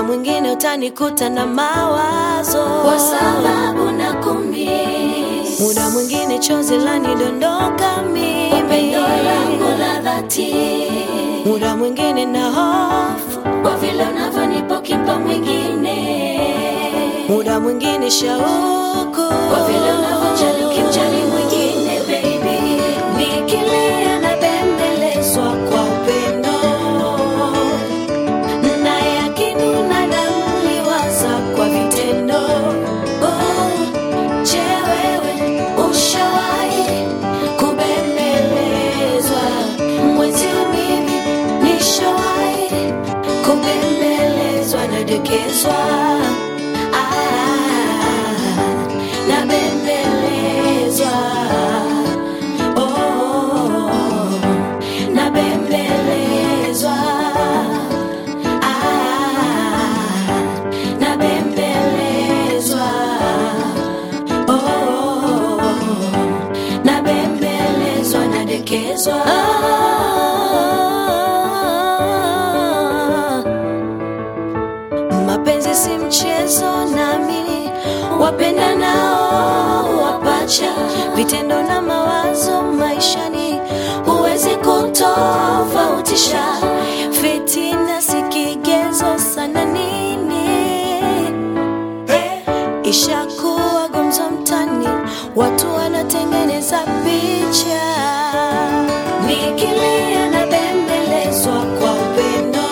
muda mwingine utanikuta na mawazo kwa sababu na kumiss. muda mwingine chozi lanidondoka Upendo mimi langu la dhati muda mwingine na hofu kwa vile unavyonipa ukimpa mwingine, muda mwingine shauku kwa vile unavyojali ukimjali mwingine baby, nikilia na bembelezwa kwa upendo naye akinuna namliwaza kwa vitendo Oh, je, wewe ushawahi kubembelezwa mwenzio mimi nishawahi kubembelezwa nadekezwa Ah, nabembelezwa Oh, nabembelezwa Ah, nabembelezwa Oh, nabembelezwa nadekezwa mapenzi si mchezo nami wapenda nao wapacha vitendo na mawazo maishani huwezi kutofautisha fitina si kigezo sana nini ishakuwa gumzo mtani watu wanatengeneza picha nikilia na bembelezwa kwa upendo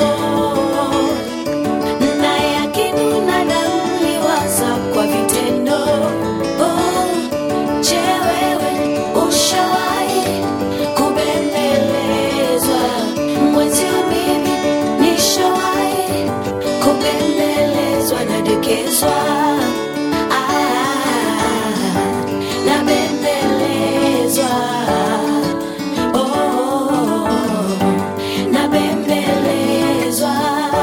naye akinuna namliwaza kwa vitendo oh, je wewe ushawahi kubembelezwa mwenzio mimi nishawahi kubembelezwa nadekezwa Ah, nabembelezwa Oh, nabembelezwa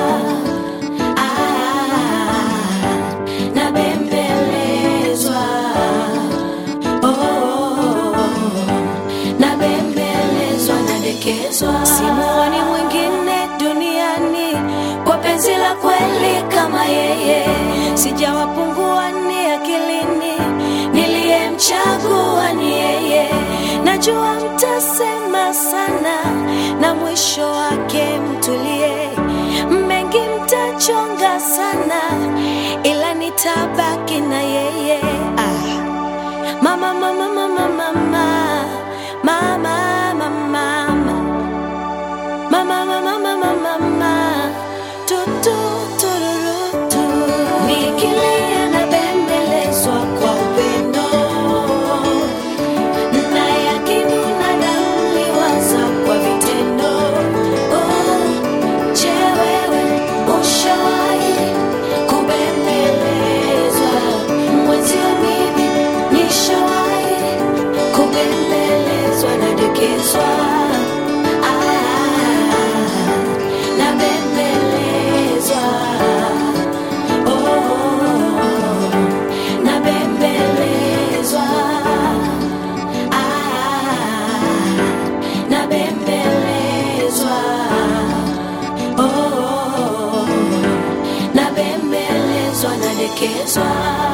Ah, nabembelezwa Oh, nabembelezwa nadekezwa simuoni mwingine duniani kwa penzi la kweli kama yeye sijawapungua ni akilini niliyemchagua ni yeye najua mtasema sana na mwisho wake mtulie mengi mtachonga sana ila nitabaki na yeye ah. mama mama mama mama mama mama mama mama mama mama tu tu tururu tu nikilia na bembelezwa kwa upendo naye akinuna namliwaza kwa vitendo oh, je wewe ushawahi kubembelezwa mwenzio mimi nishawahi kubembelezwa nadekezwa Ah, nabembelezwa Oh, nabembelezwa Ah, nabembelezwa Oh, nabembelezwa nadekezwa